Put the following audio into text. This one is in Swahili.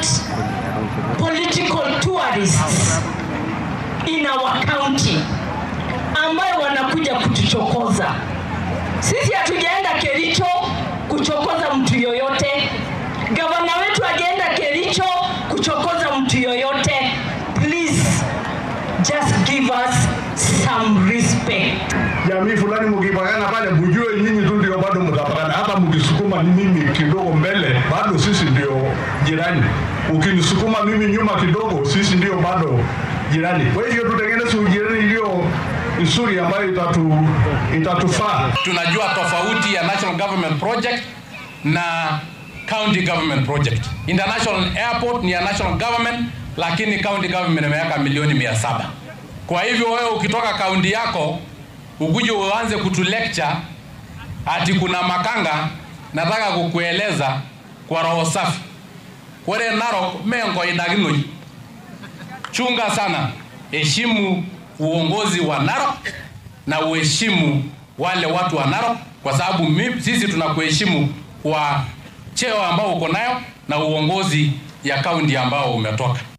want political tourists in our county ambayo wanakuja kutuchokoza sisi. Hatujaenda Kericho kuchokoza mtu yoyote. Gavana wetu ajaenda Kericho kuchokoza mtu yoyote. Please just give us some respect. jamii fulani mkipakana pale, mjue nyinyi tu ndio bado mtapakana. Hata mkisukuma mimi kidogo mbele, bado sisi ndio jirani. Ukinisukuma mimi nyuma kidogo, sisi ndio bado jirani. Kwa hivyo tutengeneze ujirani iliyo nzuri ambayo itatu, itatufaa. tunajua tofauti ya national government project na county government project. International airport ni ya national government, lakini county government imeweka milioni mia saba. Kwa hivyo wewe ukitoka kaunti yako ukuje uanze kutu lecture ati kuna makanga, nataka kukueleza kwa roho safi, kore Narok mengo idaginoi. Chunga sana, heshimu uongozi wa Narok na uheshimu wale watu wa Narok, kwa sababu mi- sisi tunakuheshimu kwa cheo ambao uko nayo na uongozi ya kaunti ambao umetoka.